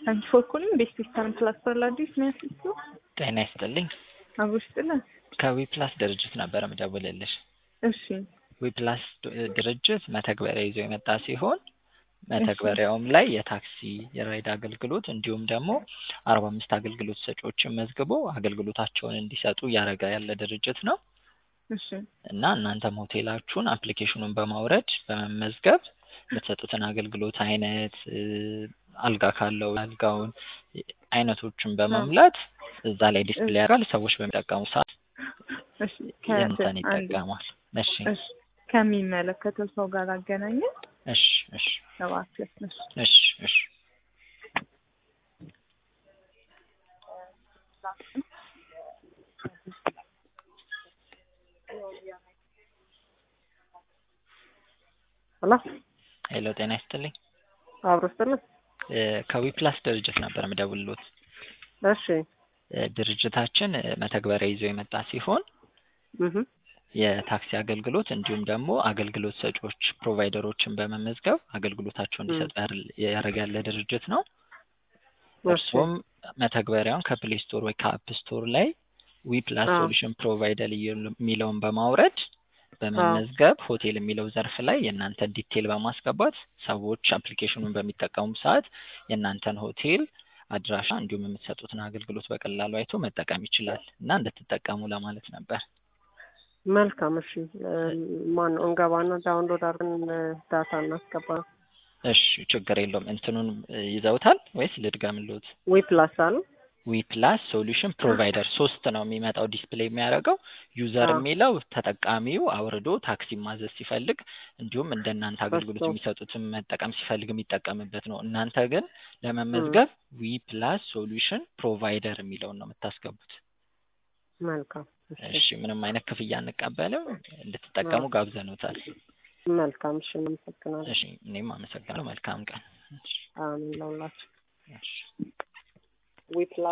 ታንክ ፎር ኮሊንግ ቤስት ዌስተርን ፕላስ ፎር ለአዲስ ሚያስሱ ጤና ይስጥልኝ። አብሮ ስጥልን። ከዊፕላስ ድርጅት ነበረ ምደውልልሽ። እሺ ዊፕላስ ድርጅት መተግበሪያ ይዞ የመጣ ሲሆን መተግበሪያውም ላይ የታክሲ የራይድ አገልግሎት እንዲሁም ደግሞ አርባ አምስት አገልግሎት ሰጪዎችን መዝግቦ አገልግሎታቸውን እንዲሰጡ እያደረገ ያለ ድርጅት ነው እሺ እና እናንተም ሆቴላችሁን አፕሊኬሽኑን በማውረድ በመመዝገብ የምትሰጡትን አገልግሎት አይነት አልጋ ካለው አልጋውን አይነቶችን በመሙላት እዛ ላይ ዲስፕሌይ ያደርጋል። ሰዎች በሚጠቀሙ ሰዓት እሺ ከ- የእንትን አንዴ፣ ይጠቀማል። እሺ እሺ ከሚመለከተው ሰው ጋር አገናኘን እሺ እሺ እባክህ። እሺ እሺ እሺ ሄሎ ሄሎ ጤና ይስጥልኝ። አብሮ ስጥልን። እ ከዊፕላስ ድርጅት ነበር ምደውልሎት። እሺ እ ድርጅታችን እ መተግበሪያ ይዞ የመጣ ሲሆን እህ የታክሲ አገልግሎት እንዲሁም ደግሞ አገልግሎት ሰጪዎች ፕሮቫይደሮችን በመመዝገብ አገልግሎታቸውን እንዲሰጡ ያር- ያደረገ ያለ ድርጅት ነው። እሺ እርሱም መተግበሪያውን ከፕሌይ ስቶር ወይ ከአፕ ስቶር ላይ ዊፕላስ አዎ። ሶሉሽን ፕሮቫይደር የሚለውን በማውረድ በመመዝገብ ሆቴል የሚለው ዘርፍ ላይ የእናንተን ዲቴል በማስገባት ሰዎች አፕሊኬሽኑን በሚጠቀሙ ሰዓት የእናንተን ሆቴል አድራሻ እንዲሁም የምትሰጡትን አገልግሎት በቀላሉ አይቶ መጠቀም ይችላል እና እንድትጠቀሙ ለማለት ነበር። መልካም። እሺ ማን ነው እንገባና ዳውንሎድ አድርገን ዳታ እናስገባ። እሺ ችግር የለውም። እንትኑን እ ይዘውታል ወይስ ልድገምልዎት? ዊ ፕላስ አለ ዊ ፕላስ ሶሉሽን ፕሮቫይደር ሶስት ነው የሚመጣው ዲስፕሌይ የሚያደርገው ዩዘር አዎ። የሚለው ተጠቃሚው አውርዶ ታክሲ ማዘዝ ሲፈልግ እንዲሁም እንደ እናንተ አገልግሎት እሱ። የሚሰጡትን መጠቀም ሲፈልግ የሚጠቀምበት ነው። እናንተ ግን ለመመዝገብ ዊ ፕላስ ሶሉሽን ፕሮቫይደር የሚለውን ነው የምታስገቡት። መልካም። እሺ እሺ ምንም አይነት ክፍያ አንቀበልም። እንድትጠቀሙ አዎ። ጋብዘኖታል። መልካም። እሺ እናመሰግናለን። እሺ እኔም አመሰግናለሁ። መልካም ቀን። እሺ አሜን ለሁላችሁ። እሺ ዊ ፕላስ